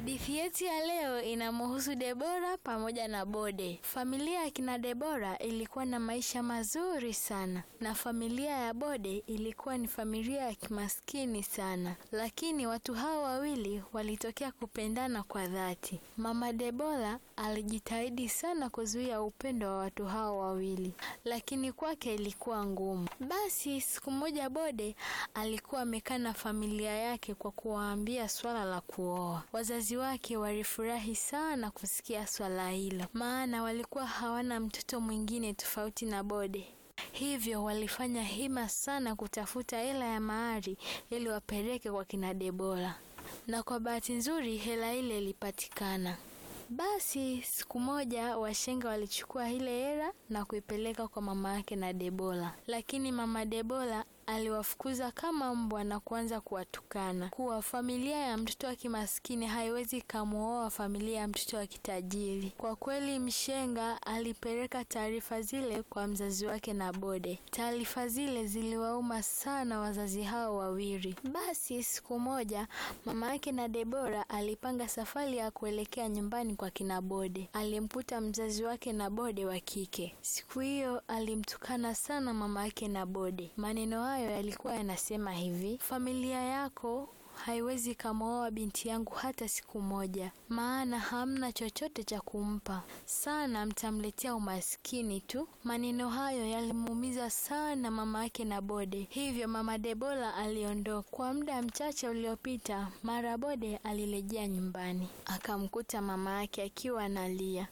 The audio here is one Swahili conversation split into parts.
Hadithi yetu ya leo inamhusu Debora pamoja na Bode. Familia ya kina Debora ilikuwa na maisha mazuri sana, na familia ya Bode ilikuwa ni familia ya kimaskini sana, lakini watu hao wawili walitokea kupendana kwa dhati. Mama Debora alijitahidi sana kuzuia upendo wa watu hao wawili, lakini kwake ilikuwa ngumu. Basi siku moja Bode alikuwa amekaa na familia yake kwa kuwaambia swala la kuoa. Wazazi wake walifurahi sana kusikia swala hilo, maana walikuwa hawana mtoto mwingine tofauti na Bode. Hivyo walifanya hima sana kutafuta hela ya mahari ili wapeleke kwa kina Debora, na kwa bahati nzuri hela ile ilipatikana. Basi siku moja washenga walichukua ile hela na kuipeleka kwa mama yake na Debora, lakini mama Debora aliwafukuza kama mbwa na kuanza kuwatukana kuwa familia ya mtoto wa kimaskini haiwezi kamuoa familia ya mtoto wa kitajiri. Kwa kweli, mshenga alipeleka taarifa zile kwa mzazi wake na Bode. Taarifa zile ziliwauma sana wazazi hao wawili. Basi siku moja mama yake na Debora alipanga safari ya kuelekea nyumbani kwa kina Bode. Alimkuta mzazi wake na Bode wa kike. Siku hiyo alimtukana sana mama yake na Bode. Maneno hayo yalikuwa yanasema hivi: familia yako haiwezi kamooa binti yangu hata siku moja, maana hamna chochote cha kumpa, sana mtamletea umaskini tu. Maneno hayo yalimuumiza sana mama yake na Bode, hivyo mama Debora aliondoka. Kwa muda mchache uliopita, mara Bode alirejea nyumbani, akamkuta mama yake akiwa analia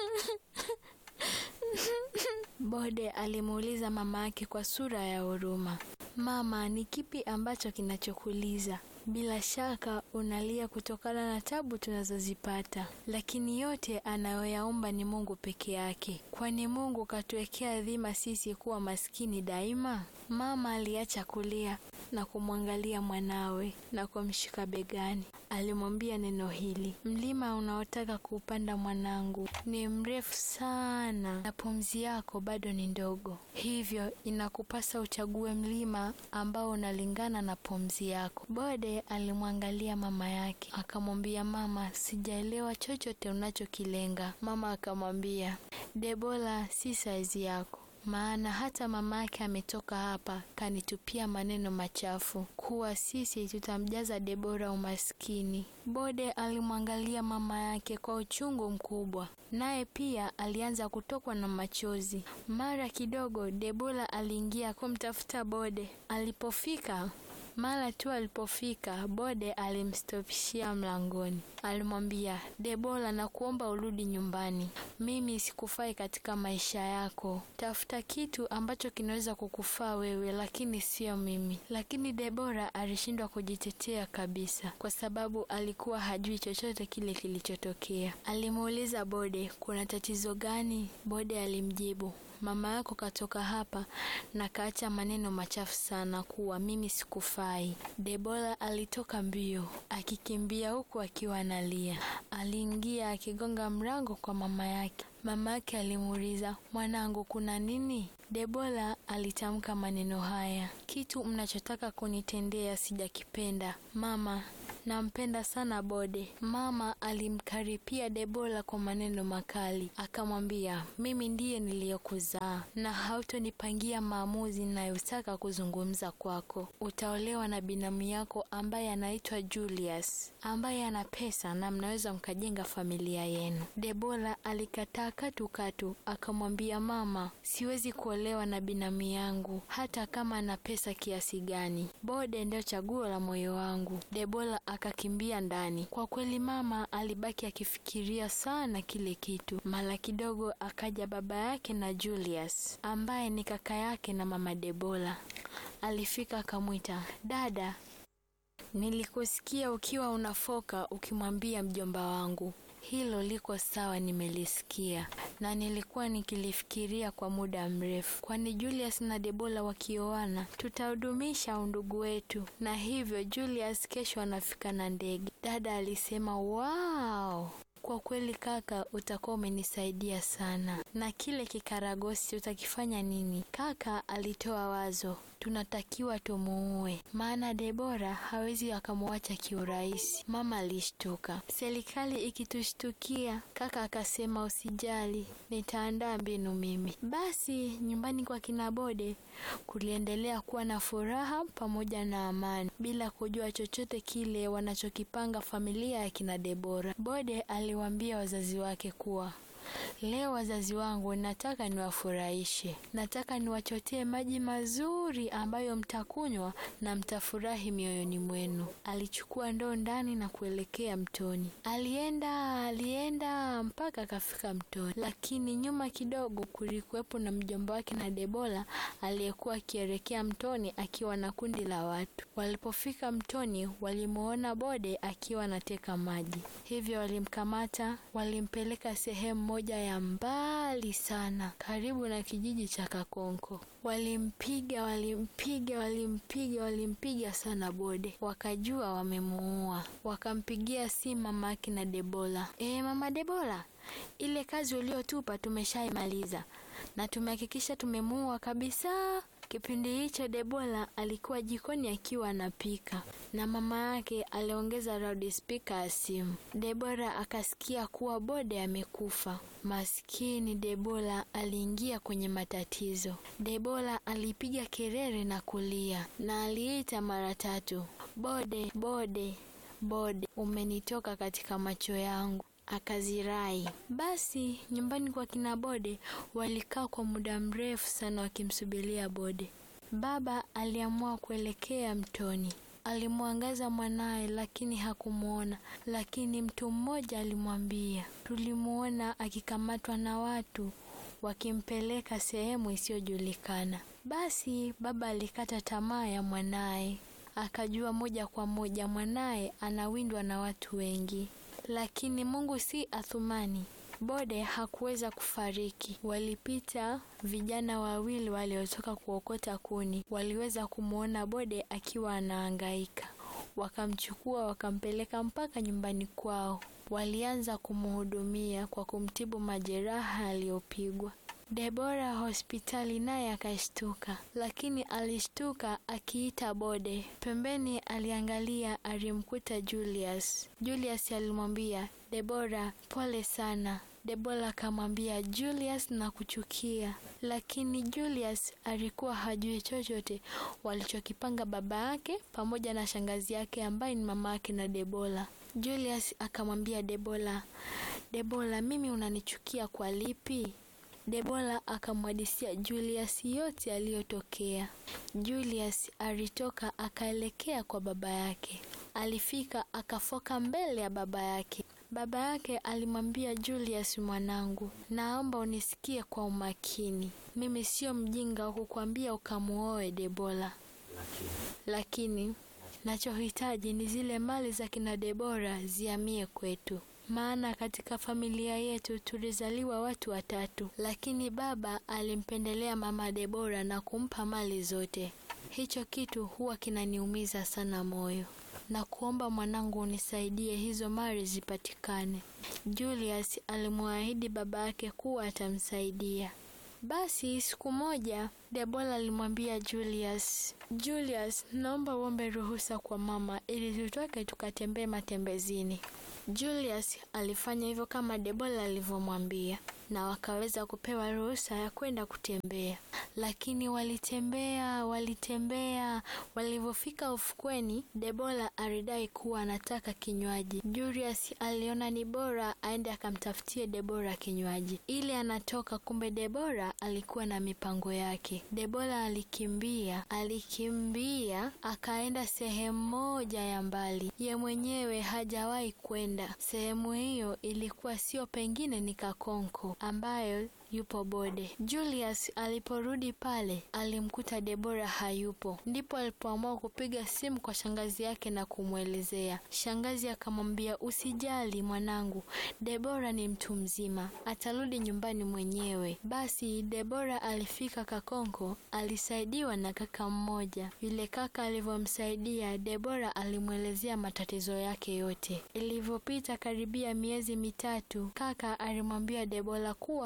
Bode alimuuliza mama yake kwa sura ya huruma, Mama, ni kipi ambacho kinachokuliza? Bila shaka unalia kutokana na tabu tunazozipata, lakini yote anayoyaomba ni Mungu peke yake. Kwani Mungu katuwekea dhima sisi kuwa maskini daima? Mama aliacha kulia na kumwangalia mwanawe na kumshika begani. Alimwambia neno hili: mlima unaotaka kuupanda mwanangu ni mrefu sana na pumzi yako bado ni ndogo, hivyo inakupasa uchague mlima ambao unalingana na pumzi yako. Bode alimwangalia mama yake akamwambia, mama, sijaelewa chochote unachokilenga. Mama akamwambia, Debora si saizi yako maana hata mama yake ametoka hapa kanitupia maneno machafu kuwa sisi tutamjaza Debora umaskini. Bode alimwangalia mama yake kwa uchungu mkubwa, naye pia alianza kutokwa na machozi. Mara kidogo Debora aliingia kumtafuta Bode. Alipofika mara tu alipofika, Bode alimstopishia mlangoni. Alimwambia, Debora, na kuomba urudi nyumbani. Mimi sikufai katika maisha yako. Tafuta kitu ambacho kinaweza kukufaa wewe, lakini sio mimi. Lakini Debora alishindwa kujitetea kabisa, kwa sababu alikuwa hajui chochote kile kilichotokea. Alimuuliza Bode, kuna tatizo gani? Bode alimjibu, mama yako katoka hapa na kaacha maneno machafu sana kuwa mimi sikufai. Debora alitoka mbio akikimbia huku akiwa analia. Aliingia akigonga mlango kwa mama yake. Mama yake alimuuliza, mwanangu, kuna nini? Debora alitamka maneno haya, kitu mnachotaka kunitendea sijakipenda mama nampenda sana Bode. Mama alimkaripia Debora kwa maneno makali, akamwambia, mimi ndiye niliyokuzaa na hautonipangia maamuzi ninayotaka kuzungumza kwako. Utaolewa na binamu yako ambaye anaitwa Julius, ambaye ana pesa na mnaweza mkajenga familia yenu. Debora alikataa katukatu, akamwambia, mama, siwezi kuolewa na binamu yangu hata kama ana pesa kiasi gani. Bode ndio chaguo la moyo wangu. Debora akakimbia ndani. Kwa kweli mama alibaki akifikiria sana kile kitu. Mara kidogo akaja baba yake na Julius ambaye ni kaka yake na mama Debora. Alifika akamwita, dada, nilikusikia ukiwa unafoka ukimwambia mjomba wangu hilo liko sawa, nimelisikia na nilikuwa nikilifikiria kwa muda mrefu, kwani Julius na Debora wakioana tutahudumisha undugu wetu, na hivyo Julius kesho anafika na ndege. Dada alisema wow. Kwa kweli kaka, utakuwa umenisaidia sana. Na kile kikaragosi utakifanya nini? Kaka alitoa wazo, tunatakiwa tumuue, maana Debora hawezi akamwacha kiurahisi. Mama alishtuka. Serikali ikitushtukia, kaka akasema usijali, nitaandaa mbinu mimi. Basi nyumbani kwa kina Bode kuliendelea kuwa na furaha pamoja na amani, bila kujua chochote kile wanachokipanga familia ya kina Debora. Bode aliwaambia wazazi wake kuwa Leo wazazi wangu, nataka niwafurahishe, nataka niwachotee maji mazuri ambayo mtakunywa na mtafurahi mioyoni mwenu. Alichukua ndoo ndani na kuelekea mtoni. Alienda alienda mpaka akafika mtoni, lakini nyuma kidogo kulikuwepo na mjomba wake na Debora aliyekuwa akielekea mtoni akiwa na kundi la watu. Walipofika mtoni, walimuona Bode akiwa anateka maji, hivyo walimkamata, walimpeleka sehemu moja ya mbali sana karibu na kijiji cha Kakonko. Walimpiga, walimpiga, walimpiga, walimpiga sana Bode, wakajua wamemuua. Wakampigia simu mama yake na Debora. E, mama Debora, ile kazi uliotupa tumeshaimaliza na tumehakikisha tumemuua kabisa. Kipindi hicho Debora alikuwa jikoni akiwa anapika na mama yake aliongeza loudspeaker ya simu. Debora akasikia kuwa Bode amekufa. Maskini Debora aliingia kwenye matatizo. Debora alipiga kelele na kulia na aliita mara tatu, Bode, Bode, Bode, umenitoka katika macho yangu akazirai. Basi nyumbani kwa kina Bode walikaa kwa muda mrefu sana wakimsubiria Bode. Baba aliamua kuelekea mtoni. Alimwangaza mwanaye lakini hakumwona, lakini mtu mmoja alimwambia, tulimuona akikamatwa na watu wakimpeleka sehemu isiyojulikana. Basi baba alikata tamaa ya mwanaye, akajua moja kwa moja mwanaye anawindwa na watu wengi. Lakini Mungu si Athumani. Bode hakuweza kufariki. Walipita vijana wawili waliotoka kuokota kuni, waliweza kumwona Bode akiwa anahangaika, wakamchukua wakampeleka mpaka nyumbani kwao. Walianza kumhudumia kwa kumtibu majeraha aliyopigwa. Debora hospitali naye akashtuka, lakini alishtuka akiita Bode. Pembeni aliangalia, alimkuta Julius. Julius alimwambia Debora, pole sana. Debora akamwambia Julius, na kuchukia. Lakini Julius alikuwa hajui chochote walichokipanga baba yake pamoja na shangazi yake ambaye ni mama yake na Debora. Julius akamwambia Debora, Debora, mimi unanichukia kwa lipi? Debora akamwadisia Julius yote aliyotokea. Julius alitoka akaelekea kwa baba yake. Alifika akafoka mbele ya baba yake. Baba yake alimwambia Julius, mwanangu, naomba unisikie kwa umakini. Mimi sio mjinga wa kukwambia ukamuoe Debora, lakini nachohitaji ni zile mali za kina Debora ziamie kwetu maana katika familia yetu tulizaliwa watu watatu, lakini baba alimpendelea mama Debora na kumpa mali zote. Hicho kitu huwa kinaniumiza sana moyo, na kuomba mwanangu unisaidie hizo mali zipatikane. Julius alimwahidi baba yake kuwa atamsaidia. Basi siku moja Debora alimwambia Julius, Julius, naomba uombe ruhusa kwa mama ili tutoke tukatembee matembezini. Julius alifanya hivyo kama Debora alivyomwambia na wakaweza kupewa ruhusa ya kwenda kutembea. Lakini walitembea walitembea, walivyofika ufukweni, Debora alidai kuwa anataka kinywaji. Julius aliona ni bora aende akamtafutie Debora kinywaji ili anatoka, kumbe Debora alikuwa na mipango yake. Debora alikimbia alikimbia akaenda sehemu moja ya mbali, ye mwenyewe hajawahi kwenda sehemu hiyo. Ilikuwa sio pengine, ni Kakonko ambayo yupo Bode. Julius aliporudi pale alimkuta Debora hayupo, ndipo alipoamua kupiga simu kwa shangazi yake na kumwelezea. Shangazi akamwambia, usijali mwanangu, Debora ni mtu mzima, atarudi nyumbani mwenyewe. Basi Debora alifika Kakonko, alisaidiwa na kaka mmoja. Yule kaka alivyomsaidia Debora, alimwelezea matatizo yake yote. Ilivyopita karibia miezi mitatu, kaka alimwambia Debora kuwa amu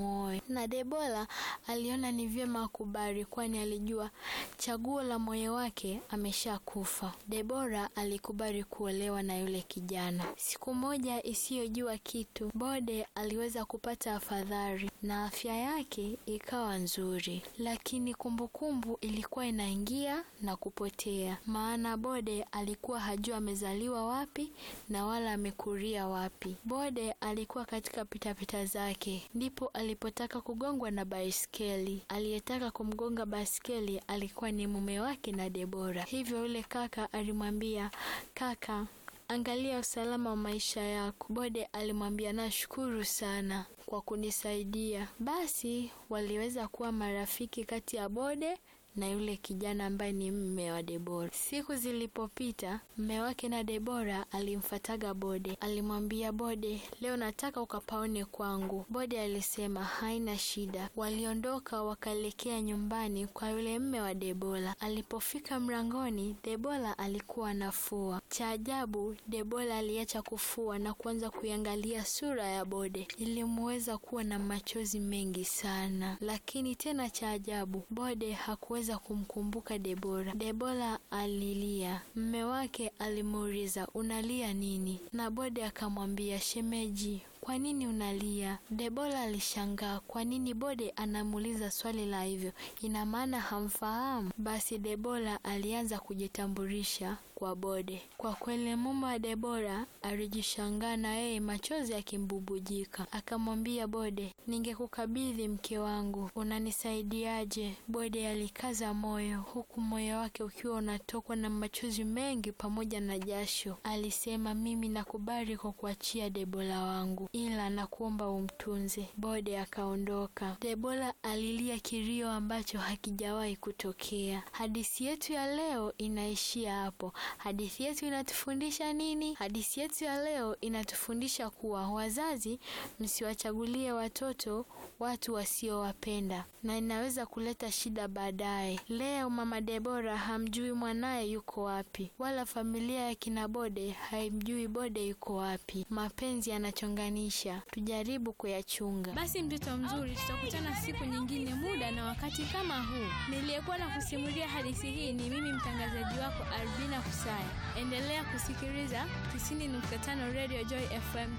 amuoe, na Debora aliona ni vyema akubali, kwani alijua chaguo la moyo wake ameshakufa. Debora alikubali kuolewa na yule kijana. Siku moja isiyojua kitu, Bode aliweza kupata afadhali na afya yake ikawa nzuri, lakini kumbukumbu kumbu ilikuwa inaingia na kupotea, maana Bode alikuwa hajua amezaliwa wapi na wala amekulia wapi. Bode alikuwa katika pitapita zake, ndipo alipotaka kugongwa na baiskeli. Aliyetaka kumgonga baiskeli alikuwa ni mume wake na Debora. Hivyo yule kaka alimwambia, kaka Angalia usalama wa maisha yako. Bode alimwambia nashukuru sana kwa kunisaidia. Basi waliweza kuwa marafiki kati ya Bode na yule kijana ambaye ni mme wa Debora. Siku zilipopita, mme wake na Debora alimfataga Bode, alimwambia Bode, leo nataka ukapaone kwangu. Bode alisema haina shida. Waliondoka wakaelekea nyumbani kwa yule mme wa Debora. Alipofika mlangoni, Debora alikuwa anafua. Cha ajabu, Debora aliacha kufua na kuanza kuiangalia sura ya Bode. Ilimuweza kuwa na machozi mengi sana, lakini tena cha ajabu, Bode hakuweza kumkumbuka Debora. Debora alilia. Mme wake alimuuliza unalia nini? Na Bode akamwambia shemeji, kwa nini unalia? Debora alishangaa kwa nini Bode anamuuliza swali la hivyo, ina maana hamfahamu? Basi Debora alianza kujitambulisha kwa Bode. Kwa kweli mume wa Debora alijishangaa na yeye machozi akimbubujika. Akamwambia Bode, ningekukabidhi mke wangu, unanisaidiaje? Bode alikaza moyo, huku moyo wake ukiwa unatokwa na machozi mengi pamoja na jasho. Alisema, mimi nakubali kwa kuachia Debora wangu, ila nakuomba umtunze. Bode akaondoka. Debora alilia kilio ambacho hakijawahi kutokea. Hadithi yetu ya leo inaishia hapo. Hadithi yetu inatufundisha nini? Hadithi yetu ya leo inatufundisha kuwa wazazi, msiwachagulie watoto watu wasiowapenda, na inaweza kuleta shida baadaye. Leo mama Debora hamjui mwanaye yuko wapi, wala familia ya kina Bode haimjui Bode yuko wapi. Mapenzi yanachonganisha, tujaribu kuyachunga. Basi mtoto mzuri, tutakutana siku nyingine, muda na wakati kama huu. Niliyekuwa na kusimulia hadithi hii ni mimi mtangazaji wako Albina Kusaya. Endelea kusikiliza 90.5 Radio Joy FM.